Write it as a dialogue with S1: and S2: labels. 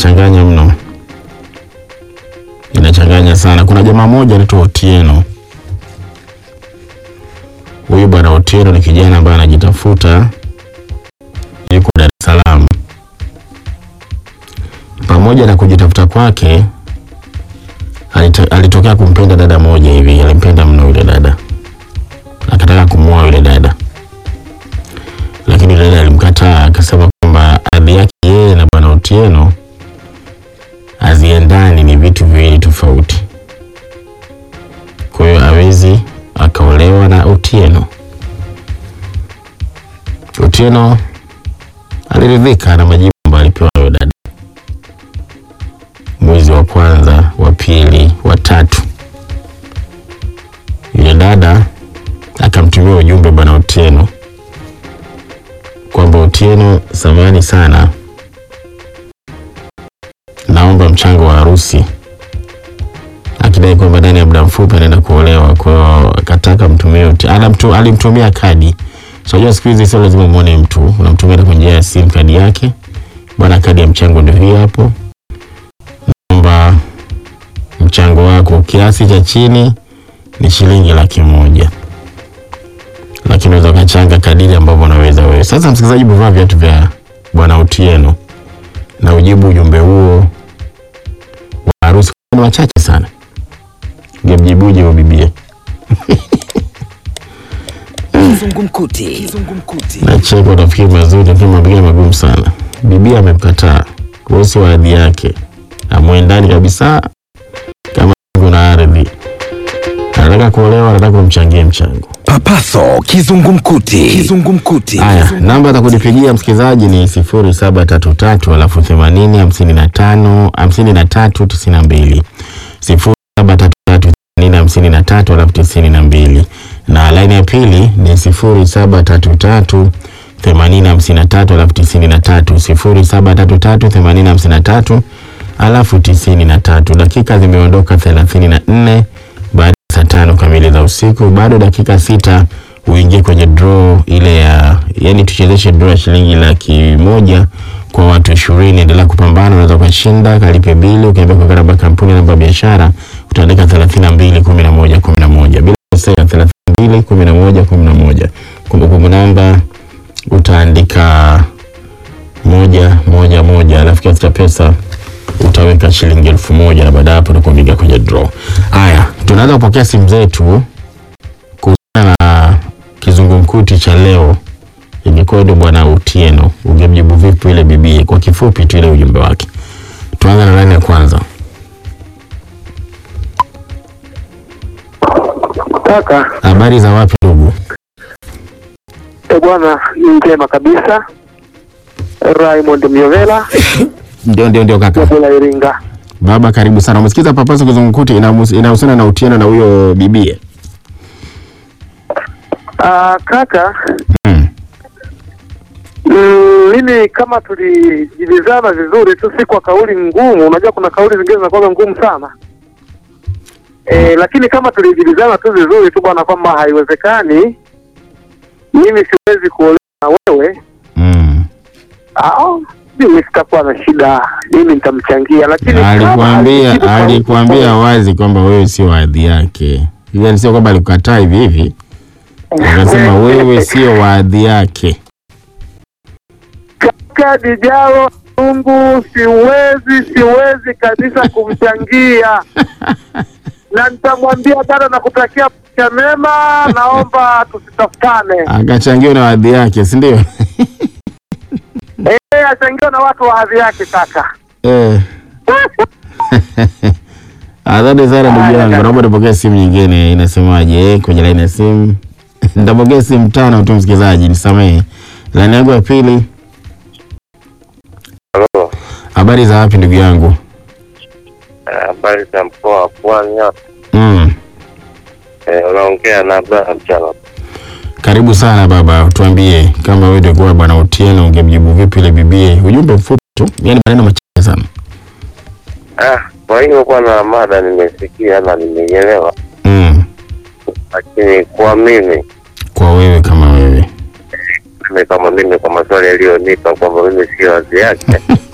S1: inachanganya mno, inachanganya sana. Kuna jamaa moja anaitwa Otieno. Huyu bwana Otieno ni kijana ambaye anajitafuta, yuko Dar es Salaam. Pamoja na kujitafuta kwake, alito- alitokea kumpenda dada moja hivi, alimpenda mno yule dada, akataka kumuoa yule dada, lakini yule dada alimkataa, akasema kwamba hadhi yake yeye na bwana Otieno haziendani, ni vitu viwili tofauti. Kwa hiyo hawezi akaolewa na Otieno. Otieno aliridhika na majibu ambayo alipewa na yule dada. Mwezi wa kwanza, wa pili, wa tatu, yule dada akamtumia ujumbe bwana Otieno kwamba Otieno, samahani sana, naomba mchango wa harusi, akidai kwamba ndani ya muda mfupi anaenda kuolewa. Kwa hiyo akataka mtumie Otieno. Anamtu- Alimtumia kadi. So unajua siku hizi sio lazima muone mtu, unamtumia hata kwa njia ya simu kadi yake. Bwana, kadi ya mchango ndio hii hapo, naomba mchango wako, kiasi cha chini ni shilingi laki moja lakini unaweza ukachanga kadiri ambavyo unaweza wewe. Sasa msikilizaji, buvaa viatu vya bwana Otieno na ujibu ujumbe huo wa harusi. Ni wachache sana, ngemjibuje huyo bibie?
S2: Kizungumkuti. Kizungumkuti.
S1: Nacheka, utafikiri mazuri, lakini mengine magumu sana. Bibia amemkataa, wewe si wa hadhi yake, amwendani kabisa, kama kuna ardhi anataka kuolewa, anataka kumchangie mchango.
S2: Papaso kizungumkuti. Kizungumkuti.
S1: Haya, namba za kulipigia msikilizaji ni sifuri saba tatu tatu alafu themanini hamsini na tano hamsini na tatu tisini na mbili sifuri saba tatu tatu themanini hamsini na tatu alafu tisini na mbili na laini ya pili ni sifuri saba tatu tatu themanini hamsini na tatu alafu tisini na tatu sifuri saba tatu tatu themanini hamsini na tatu alafu tisini na tatu. Dakika zimeondoka thelathini na nne baada ya saa tano kamili za usiku. Bado dakika sita uingie kwenye draw ile ya yani, tuchezeshe draw ya shilingi laki moja kwa watu ishirini. Endelea kupambana, unaweza ukashinda. Kalipe bili, ukiambia kwa namba ya kampuni, namba ya biashara, utaandika thelathini na mbili kumi na moja kumi na moja bila kosea, thelathini na mbili kumi na moja kumi na moja Kumbukumbu namba utaandika moja moja moja, alafu kiasi cha pesa utaweka shilingi elfu moja na baada ya hapo utakuingia kwenye draw. Haya, tunaanza kupokea simu zetu kuhusiana na kizungumkuti cha leo. Ingekuwa ndio bwana Otieno, ungemjibu vipi ile bibi? Kwa kifupi tu ile ujumbe wake. Tuanze na laini ya kwanza.
S3: Kaka
S1: Habari za wapi ndugu?
S3: e bwana, ni njema kabisa. Raymond Myovela
S1: Ndio, ndio, ndio kaka.
S3: Jabula Iringa.
S1: Baba, karibu sana. Umesikiza papaso kizungumkuti inahusu- inahusiana na Otieno na huyo bibie?
S3: Ah, kaka
S1: Hmm.
S3: mm, mimi kama tulijibizana vizuri tu, si kwa kauli ngumu. Unajua kuna kauli zingine zinakuwa ngumu sana e, lakini kama tulijibizana tu vizuri tu bwana, kwamba haiwezekani mimi siwezi kuolewa na wewe
S1: Hmm.
S3: au mimi sitakuwa na shida, mimi nitamchangia, lakini kama
S1: Alikwambia
S3: alijibu kwa-
S1: alikwambia wazi kwamba wewe sio hadhi yake, yaani sio kwamba alikukataa hivi hivi, akasema wewe sio wa hadhi yake.
S3: kaka Dijalo Mungu, siwezi siwezi kabisa kumchangia na nitamwambia dada, nakutakia maisha mema, naomba tusitafutane.
S1: Akachangiwa na hadhi yake, si ndio?
S3: Eh, achangiwa na watu wa hadhi yake kaka.
S1: Eh. Asante sana ndugu yangu, naomba nipokee simu nyingine. Inasemaje eh, kwenye laini ya simu? Nitapokea simu tano tu, msikilizaji, nisamehe. Laini yangu ya pili.
S4: Halo,
S1: Habari za wapi ndugu yangu?
S4: eh, habari za mkoa wa Pwani hapa.
S1: Mm.
S4: Eh, unaongea na Abraham Mchana.
S1: Karibu sana baba, tuambie kama wewe ndio kwa bwana Otieno ungemjibu vipi ile bibie? Ujumbe mfupi tu, yani maneno machache sana.
S4: Ah, kwa hiyo bwana, mada nimesikia na nimeielewa,
S1: Mm.
S4: lakini kwa mimi
S1: Kwa wewe kama wewe.
S4: mimi kama mimi kwa maswali yaliyonipa kwamba mimi sio wazi yake